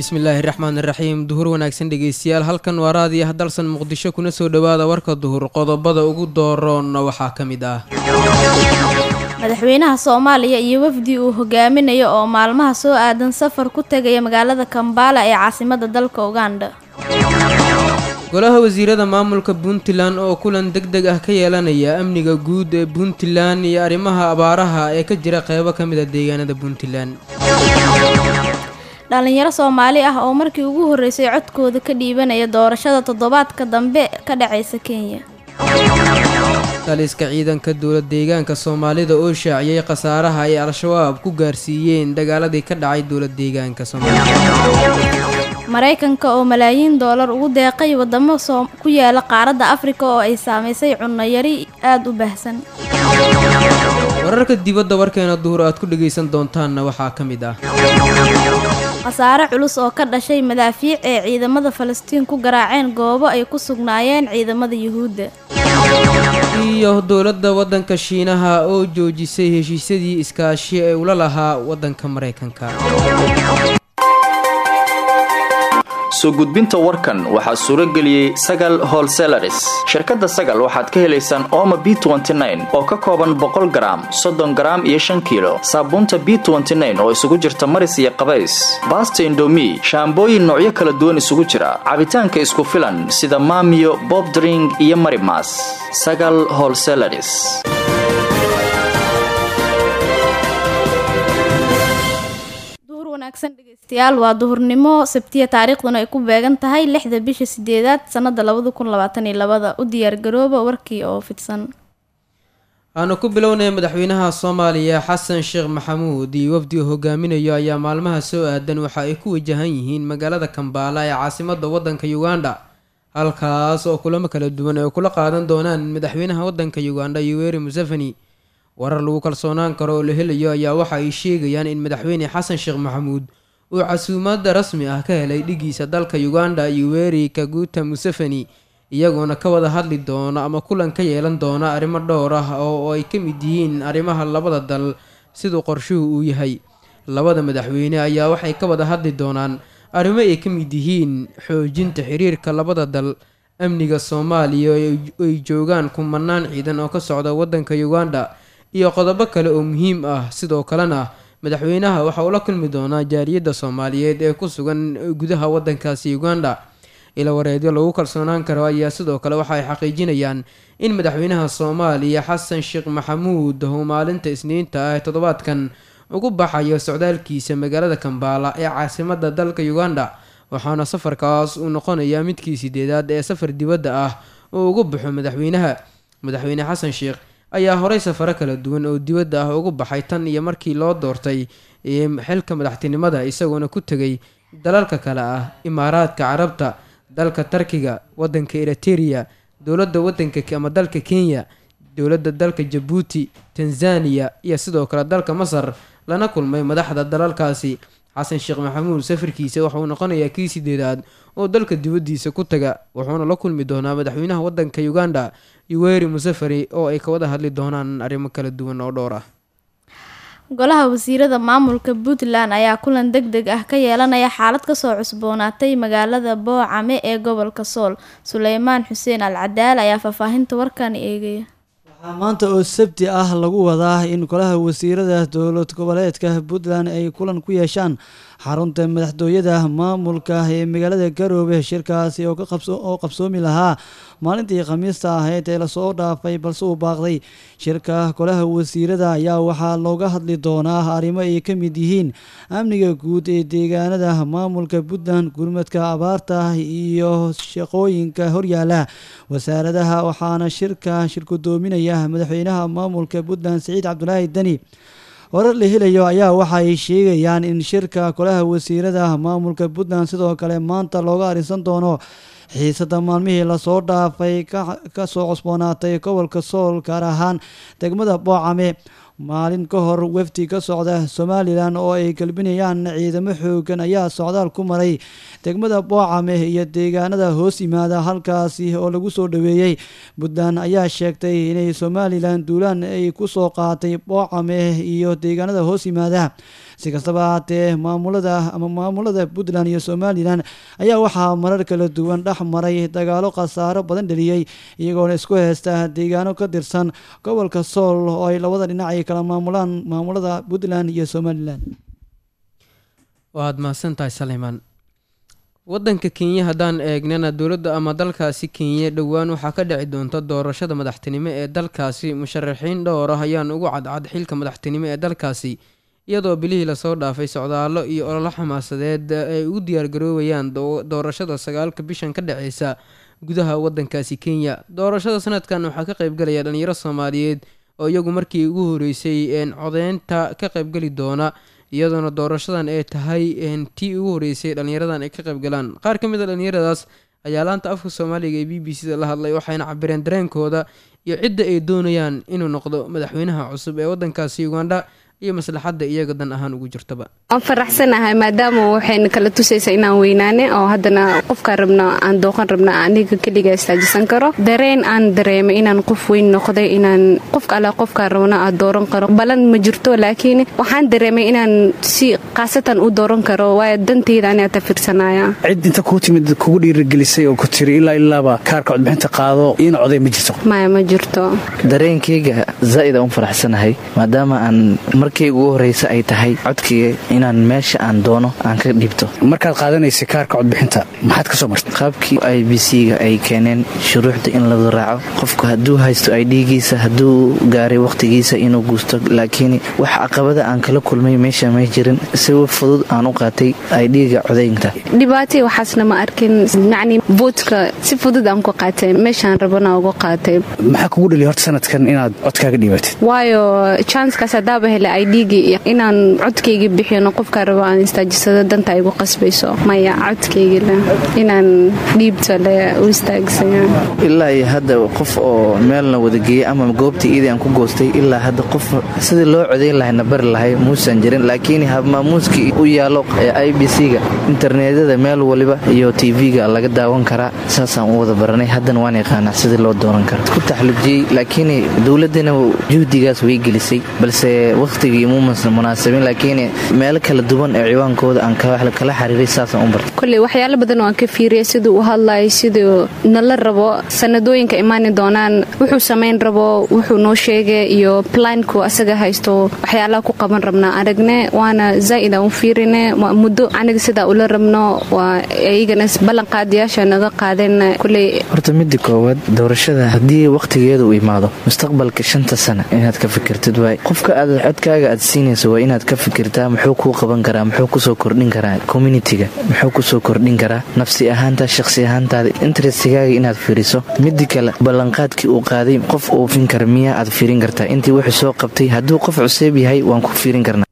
bismillaahi raxmaan iraxiim duhur wanaagsan dhegeystayaal halkan waa raadiyaha dalsan muqdisho kuna soo dhowaada warka duhur qodobada ugu dooroonna waxaa ka mid ah madaxweynaha soomaaliya iyo wafdi uu hogaaminayo oo maalmaha soo aadan safar ku tegaya magaalada kambala ee caasimada dalka uganda golaha wasiirada maamulka puntland oo kulan deg deg ah ka yeelanaya amniga guud ee puntland iyo arrimaha abaaraha ee ka jira qeybo ka mid a deegaanada puntland dhalinyaro soomaali ah oo markii ugu horreysay codkooda ka dhiibanaya doorashada toddobaadka dambe ka dhacaysa kenya taliska ciidanka dowlad deegaanka soomaalida oo shaaciyey khasaaraha ay al-shabaab ku gaarsiiyeen dagaaladii ka dhacay dowlad deegaanka soomaalida maraykanka oo malaayiin doolar ugu deeqay wadamo ku yaala qaaradda afrika oo ay saamaysay cunno yari aada u baahsan wararka dibadda warkeena duhur aad ku dhagaysan doontaanna waxaa ka mid ah khasaare culus oo ka dhashay madaafiic ee ciidamada falastiin ku garaaceen goobo ay ku sugnaayeen ciidamada yuhuudda iyo dowladda waddanka shiinaha oo joojisay heshiisyadii iskaashi ee ula lahaa waddanka maraykanka soo gudbinta warkan waxaa suuro geliyey sagal holselaris shirkadda sagal waxaad ka helaysaan ooma b oo ka kooban boqol garaam soddon garaam iyo shan kiilo saabuunta b oo isugu jirta maris iyo qabays baasta indomi shaambooyin noocyo kala duwan isugu jira cabitaanka isku filan sida maamiyo bobdring iyo marimas sagal holselaris dhegeystayaal waa duhurnimo sabtiya taariikhduna ay ku beegan tahay lixda bisha sideedaad sanada labada kun labaatan iyo labada u diyaargarooba warkii oo fidsan aanu ku bilownay madaxweynaha soomaaliya xasan sheekh maxamuud iyo wafdi uu hogaaminayo ayaa maalmaha soo aadan waxa ay ku wajahan yihiin magaalada kambaala ee caasimada wadanka uganda halkaas oo kulamo kala duwan ay kula qaadan doonaan madaxweynaha wadanka uganda yoweri museveni warar lagu kalsoonaan karo oo la helayo ayaa waxa ay sheegayaan in madaxweyne xasan sheekh maxamuud uu casuumaada rasmi ah ka helay dhigiisa dalka uganda yoweri kaguta museveni iyagoona ka wada hadli doona ama kulan ka yeelan doona arrimo dhowr ah oo ay ka mid yihiin arrimaha labada dal siduu qorshuhu uu yahay labada madaxweyne ayaa waxay ka wada hadli doonaan arrimo ay ka mid yihiin xoojinta xiriirka labada dal amniga soomaaliya ay joogaan kumanaan ciidan oo ka socda wadanka uganda iyo qodobo kale oo muhiim ah sidoo kalena madaxweynaha waxa uu la kulmi doonaa jaariyadda soomaaliyeed ee ku sugan gudaha wadankaasi uganda ila wareedyo lagu kalsoonaan karo ayaa sidoo kale waxa ay xaqiijinayaan in madaxweynaha soomaaliya xasan sheekh maxamuud uu maalinta isniinta ah ee toddobaadkan ugu baxayo socdaalkiisa magaalada kambaala ee caasimada dalka uganda waxaana safarkaas uu noqonayaa midkii sideedaad ee safar dibadda ah oo ugu baxo madaxweynaha madaxweyne xasan sheekh ayaa horey safaro kala duwan oo dibadda ah ugu baxay tan iyo markii loo doortay xilka madaxtinimada isagoona ku tegay dalalka kale ah imaaraadka carabta dalka tarkiga wadanka eriteria dowladda wadanka ama dalka kenya dowladda dalka jabuuti tanzaniya iyo sidoo kale dalka masar lana kulmay madaxda dalalkaasi xasan sheekh maxamuud safarkiisa waxauu noqonayaa kii sideedaad oo dalka dibaddiisa ku taga wuxuuna la kulmi doonaa madaxweynaha wadanka uganda yoweri museveni oo ay ka wada hadli doonaan arrimo kala duwan oo dhowr ah golaha wasiirada maamulka puntland ayaa kulan deg deg ah ka yeelanaya xaalad kasoo cusboonaatay magaalada boocame ee gobolka sool suleymaan xuseen al cadaal ayaa faahfaahinta warkan eegaya waxaa maanta oo sabti ah lagu wadaa in golaha wasiirada dowlad goboleedka puntland ay kulan ku yeeshaan xarunta madaxtooyada maamulka ee magaalada garoobe shirkaasi oo qabsoomi lahaa maalintii khamiista ahayd ee lasoo dhaafay balse uu baaqday shirka golaha wasiirada ayaa waxaa looga hadli doonaa arrimo ay ka mid yihiin amniga guud ee deegaanada maamulka puntland gurmadka abaarta iyo shaqooyinka horyaala wasaaradaha waxaana shirka shirkudoominaya madaxweynaha maamulka puntland siciid cabdulaahi deni warar la helayo ayaa waxa ay sheegayaan in shirka golaha wasiirada maamulka puntland sidoo kale maanta looga arisan doono xiisada maalmihii lasoo dhaafay ka soo cusboonaatay gobolka sool gaar ahaan degmada boocame maalin ka hor wafdi ka socda somalilan oo ay galbinayaan ciidamo xoogan ayaa socdaal ku maray degmada boocame iyo deegaanada hoos yimaada halkaasi oo lagu soo dhaweeyey puntland ayaa sheegtay inay somalilan duulaan ay ku soo qaatay boocame iyo deegaanada hoos yimaada si kastaba ahaatee maamulada ama maamulada puntland iyo somalilan ayaa waxaa marar kala duwan dhex maray dagaalo khasaaro badan dheliyey iyagoona isku heysta deegaano ka tirsan gobolka sool oo ay labada dhinac ay kala maamulaan maamulada puntland iyo somalilan waad mahadsantahay saleymaan wadanka kenya haddaan eegnana dowladda ama dalkaasi kenya dhowaan waxaa ka dhici doonta doorashada madaxtinimo ee dalkaasi musharaxiin dhowr ah ayaan ugu cadcad xilka madaxtinimo ee dalkaasi iyadoo bilihii lasoo dhaafay socdaallo iyo ololo xamaasadeed ay ugu diyaargaroobayaan doorashada sagaalka bishan ka dhaceysa gudaha wadankaasi kenya doorashada sanadkan waxaa ka qeybgalaya dhalinyaro soomaaliyeed oo iyagu markii ugu horeysay codeynta ka qeybgeli doona iyadoona doorashadan ay tahay tii ugu horeysay dhalinyaradan ay ka qeybgalaan qaar ka mid a dhalinyaradaas ayaa laanta afka soomaaliga ee b b c da la hadlay waxayna cabireen dareenkooda iyo cidda ay doonayaan inuu noqdo madaxweynaha cusub ee wadankaasi ugandha iyo maslaxadda iyaga dan ahaan ugu jirtaba waan faraxsanahay maadaama waxayna kala tusaysa inaan weynaane oo haddana qofkaan rabno aan dooqan rabno aniga keliga istaajisan karo dareen aan dareemay inaan qof weyn noqday inaan qofka alla qofkaan rabno aan dooran karo balan ma jirto laakiin waxaan dareemay inaan si khaasatan u dooran karo waayo danteyda anaa tafirsanaya cid inta kuu timid kugu dhiirigelisay oo ku tiri ilaa ilaaba kaarka codbixinta qaado iina coday ma jirto maya ma jirto dareenkayga zaa'id aan u faraxsanahay maadaama aan markii ugu horreysa ay tahay codkii inaan meesha aan doono aan ka dhiibto markaad qaadanaysay kaarka codbixinta maxaad ka soo martay qaabkii i b c-ga ay keeneen shuruucda in lagu raaco qofku hadduu haysto idhigiisa hadduu gaaray wakhtigiisa inuu guusto laakiin wax caqabada aan kala kulmay meesha may jirin si fudud aan u qaatay idhiga codaynta dhibaatay waxaasna ma arkin yacni voodka si fudud aan ku qaatay meeshaan rabana uga qaatay maxaa kugu dhaliya horta sanadkan inaad codkaaga dhiibatid waayo janskaas haddaaba helay idhigii inaan codkaygii bixino qofkaa rabo aan istaajisado danta igu qasbayso maya codkaygile inaan dhiibto le u istaagsanya ilaa iyo hadda qof oo meelna wadageeyey ama goobtii iidii aan ku goostay ilaa hadda qof sidii loo codayn lahayna bari lahay muusan jirin laakiin habmaamuuskii u yaallo ee i b c-ga internetyada meel waliba iyo tv-ga laga daawan karaa saasaan u wada baranay haddana waan yaqaanaa sidii loo dooran kara ku taxlujiyey laakiin dowladdana juhdigaas way gelisay balse wakhtigii muumas munaasabin laakiin meelo kala duwan ee ciwaankooda aan kala xiriiray saasaan u bartay koley waxyaalo badan oo aan ka fiiriyay siduu u hadlayay siduu nala rabo sanadooyinka imaani doonaan wuxuu samayn rabo wuxuu noo sheegay iyo plaanku asaga haysto waxyaalaha ku qaban rabnaa aragne waana zaa'id aan u fiirine muddo aniga sidaa ula rabno waa iyagana ballanqaadayaasha naga qaadeen koley horta midda koowaad doorashada haddii wakhtigeeda uu imaado mustaqbalka shanta sana inaad ka fikirtid waay qofka aad codkaaga aad siinayso waa inaad ka fikirtaa muxuu kuu qaban karaa muxuu kusoo kordhin karaa communitiga muxuu kusoo kordhin karaa nafsi ahaantaa shaqsi ahaantaada interestigaaga inaad fiiriso midda kale ballanqaadkii uu qaaday qof oofin kara miyaa aad fiirin kartaa intii wuxuu soo qabtay hadduu qof cuseeb yahay waan ku fiirin karnaa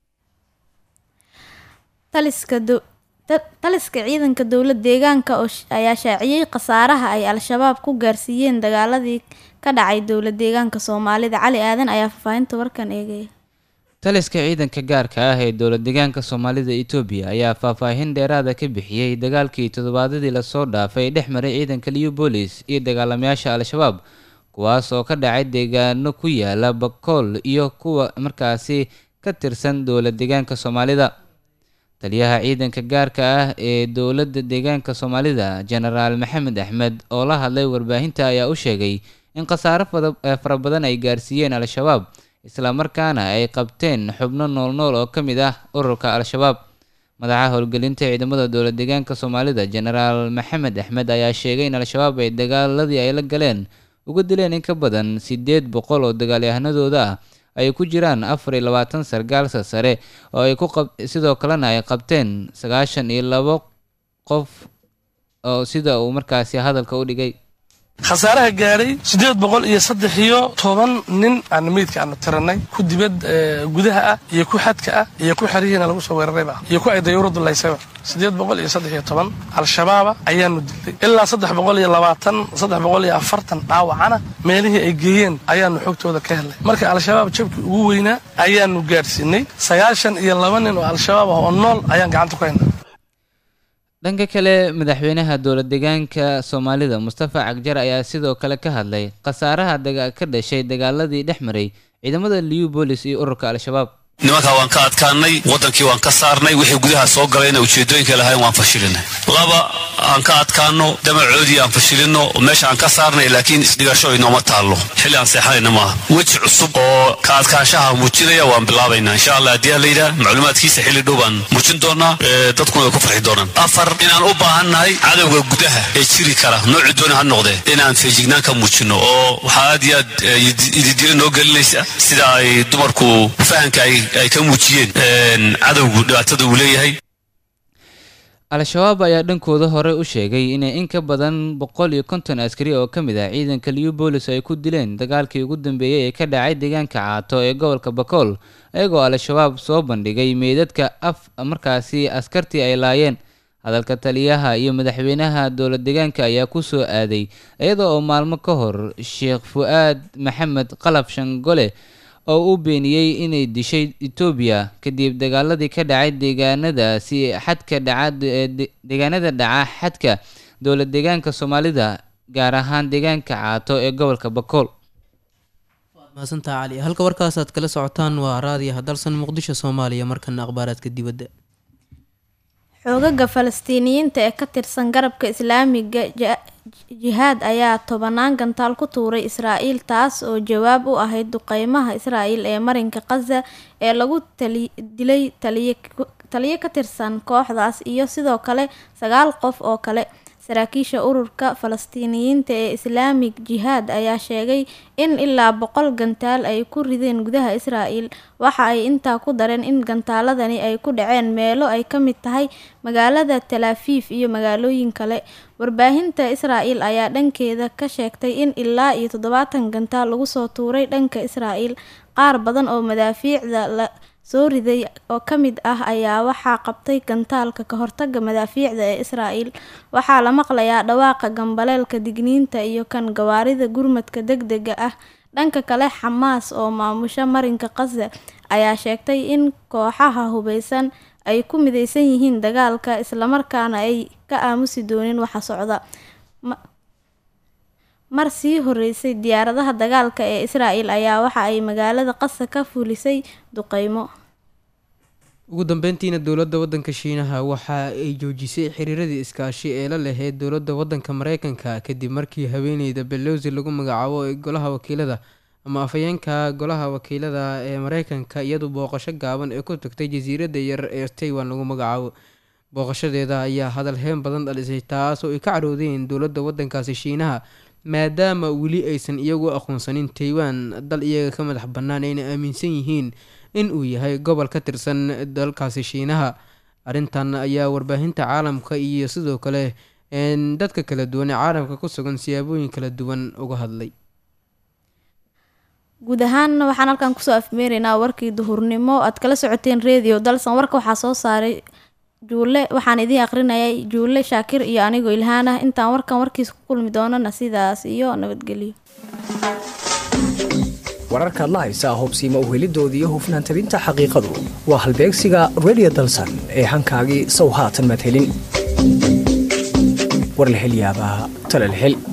taliska ciidanka dowlad deegaanka ayaa shaaciyey khasaaraha ay al-shabaab ku gaarsiiyeen dagaaladii ka dhacay dowlad deegaanka soomaalida cali aadan ayaa faahfaahinta warkan eegaya taliska ciidanka gaarka ah ee dowlad deegaanka soomaalida itoobiya ayaa faahfaahin dheeraada ka bixiyey dagaalkii toddobaadadii lasoo dhaafay dhex maray ciidanka liubolis iyo dagaalamayaasha al-shabaab kuwaas oo ka dhacay deegaano ku yaala bakool iyo kuwa markaasi ka tirsan dowlad deegaanka soomaalida taliyaha ciidanka gaarka ah ee dowladda deegaanka soomaalida jenaraal maxamed axmed oo la hadlay warbaahinta ayaa u sheegay in khasaaro fara badan ay gaarsiiyeen al-shabaab islamarkaana ay qabteen xubno noolnool oo ka mid ah ururka al-shabaab madaxa howlgelinta ciidamada dowlad deegaanka soomaalida jenaraal maxamed axmed ayaa sheegay in al-shabaab ay dagaaladii ay la galeen uga dileen in ka badan siddeed boqol oo dagaalyahanadooda ah ay ku jiraan afar iyo labaatan sargaalsa sare oo ay ku sidoo kalena ay qabteen sagaashan iyo labo qof oo sida uu markaasi hadalka u dhigay khasaaraha gaadhay siddeed boqol iyo saddex iyo toban nin aan meydka aanu tiranay ku dibad gudaha ah iyo ku xadka ah iyo ku xerihiina lagu soo weerarayba iyo ku ay dayuuradu laysayba siddeed boqol iyo saddex iyo toban al-shabaaba ayaanu dilay ilaa saddex boqol iyo labaatan saddex boqol iyo afartan dhaawacana meelihii ay geeyeen ayaanu xogtooda ka helnay marka al-shabaab jabkii ugu weynaa ayaanu gaadhsiinay sagaashan iyo laba nin oo al-shabaab ah oo nool ayaan gacanta ku haynaa dhanka kale madaxweynaha dowlad deegaanka soomaalida mustafa cagjar ayaa sidoo kale ka hadlay khasaaraha ka dhashay dagaaladii dhex maray ciidamada liubolis iyo ururka al-shabaab nimankaa waan ka adkaanay waddankii waan ka saarnay wixii gudaha soo galayna ujeedooyinka lahayn waan fashilinay laba aan ka adkaano damacoodii aan fashilino oo meesha aan ka saarnay laakiin isdhigasho inooma taallo xilli aan seexanayna maaha weji cusub oo ka adkaanshaha muujinaya waan bilaabaynaa insha allah haddii aan layidhaha macluumaadkiisa xilli dhow baan muujin doonaa dadkuna way ku farxi doonaan afar inaan u baahannahay cadowga gudaha ee jiri kara nooci dooni ha noqdee inaan feejignaan ka muujino oo waxaa aad iyo aad ididiro noo gelinaysa sida ay dumarku fahanka ay ka muujiyeen cadowgu dhibaatada uu leeyahay al-shabaab ayaa dhankooda hore u sheegay inay in ka badan boqol iyo konton askari oo ka mid ah ciidanka liubolis ay ku dileen dagaalkii ugu dambeeyey ee ka dhacay deegaanka caato ee gobolka bakool iyagoo al-shabaab soo bandhigay meydadka af markaasi askartii ay laayeen hadalka taliyaha iyo madaxweynaha dowlad deegaanka ayaa ku soo aaday iyada oo maalmo ka hor sheekh fu-aad maxamed qalab shangole oo uu beeniyey inay dishay etoobiya kadib dagaaladii ka dhacay deegaanadaasi xadka dhaca deegaanada dhaca xadka dowlad deegaanka soomaalida gaar ahaan deegaanka caato ee gobolka bakool mahadsantaa cali halka warkaasaad kala socotaan waa raadiyo hadalsan muqdisho soomaaliya markana akhbaaraadka dibadda xoogaga falastiiniyiinta ee ka tirsan garabka islaamiga jihaad ayaa tobanaan gantaal ku tuuray israa'iil taas oo jawaab u ahayd duqeymaha israa'iil ee marinka khaza ee lagu dilay taliyo ka tirsan kooxdaas iyo sidoo kale sagaal qof oo kale saraakiisha ururka falastiiniyiinta ee islaamig jihaad ayaa sheegay in ilaa boqol gantaal ay ku rideen gudaha israa'iil waxa ay intaa ku dareen in gantaaladani ay ku dhaceen meelo ay ka mid tahay magaalada talaafiif iyo magaalooyin kale warbaahinta israa'iil ayaa dhankeeda ka sheegtay in ilaa iyo toddobaatan gantaal lagu soo tuuray dhanka israa'iil qaar badan oo madaafiicda la soo riday oo ka mid ah ayaa waxaa qabtay gantaalka ka hortaga madaafiicda ee israa'iil waxaa la maqlayaa dhawaaqa gambaleelka digniinta iyo kan gawaarida gurmadka degdega ah dhanka kale xamaas oo maamusha marinka khaza ayaa sheegtay in kooxaha hubeysan ay ku mideysan yihiin dagaalka islamarkaana ay ka aamusi doonin waxa socda mar sii horeysay diyaaradaha dagaalka ee israa'iil ayaa waxa ay magaalada qasa ka fulisay duqeymo ugu dambeyntiina dowladda waddanka shiinaha waxa ay joojisay xiriiradii iskaashi ee la laheyd dowladda waddanka mareykanka kadib markii haweeneyda belowsi lagu magacaabo ee golaha wakiilada ama afhayeenka golaha wakiilada ee mareykanka iyadu booqasho gaaban ee ku tagtay jasiiradda yar ee taiwan lagu magacaabo booqashadeeda ayaa hadal heen badan dhalisay taas oo ay ka caroodeen dowladda waddankaasi shiinaha maadaama weli aysan iyagu aqoonsanin taiwan dal iyaga ka madax bannaan ayna aaminsan yihiin in uu yahay gobol ka tirsan dalkaasi shiinaha arrintan ayaa warbaahinta caalamka iyo sidoo kale dadka kala duwan ee caalamka ku sugan siyaabooyin kala duwan uga hadlay guud ahaan waxaan halkan kusoo afmeeraynaa warkii duhurnimo aad kala socoteen radio dalsan warka waxaa soo saaray juule waxaan idiin aqrinayay juule shaakir iyo anigoo ilhaan ah intaan warkan warkiisa ku kulmi doonana sidaas iyo nabadgelyo wararkaad la haysaa hubsiima uhelidooda iyo hufnaan tabinta xaqiiqadu waa halbeegsiga radio dalsan ee hankaagii sow haatan madhelin war la hel yaabaa tala la hel